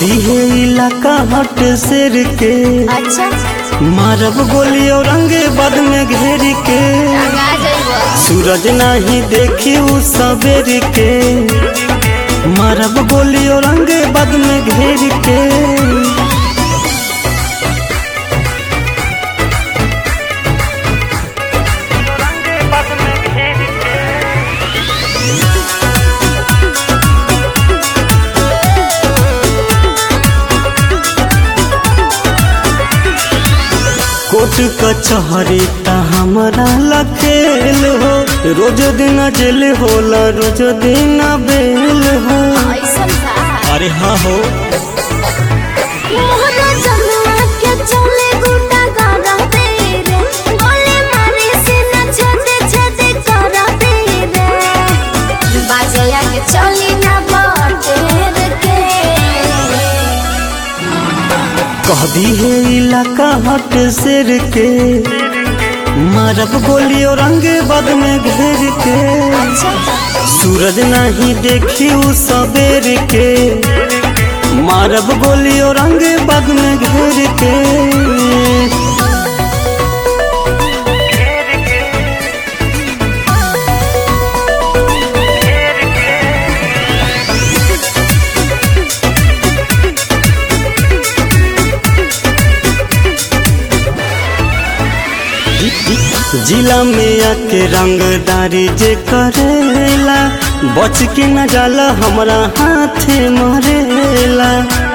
कहती है इलाका हट शेर के अच्छा मारब गोली और रंगे बद में घेर के टंगा जइबो सूरज नहीं देखी उ सवेर के मारब गोली और रंगे बद में घेर के कोर्ट कचहरी त हमरा लखेल हो रोज दिन जेल होला रोज दिन बेल हो ऐसन था अरे हाँ हो मोहना जमुआ के चले गुंडा गाड़ा तेरे गोले मारे से न छेदे छेदे करा तेरे बाजया के चली ना बटेर के कह दी है इलाका हट शेर के मारब गोली और रंगे बद में घेर के सूरज नहीं देखी उ सवेर के मारब गोली और रंगे बद में घेर के जिला में आके रंगदारी जे करेला बच के न जाला हमरा हाथे मरेला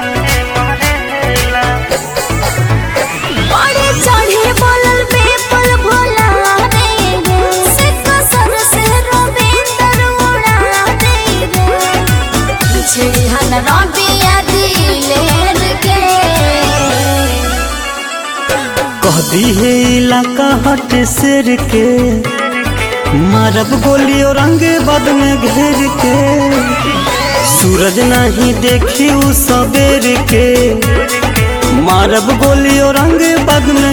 बड़े चढ़े बोलल बेपल भोला रे रे से कसर से रविंदर उड़ा दे रे छिहन रबिया दिलेर के कह दी है इलाका हट शेर के मारब गोली और रंगे बद में घेर के सूरज नहीं देखी उ सवेर के मारब गोली और रंगे बद में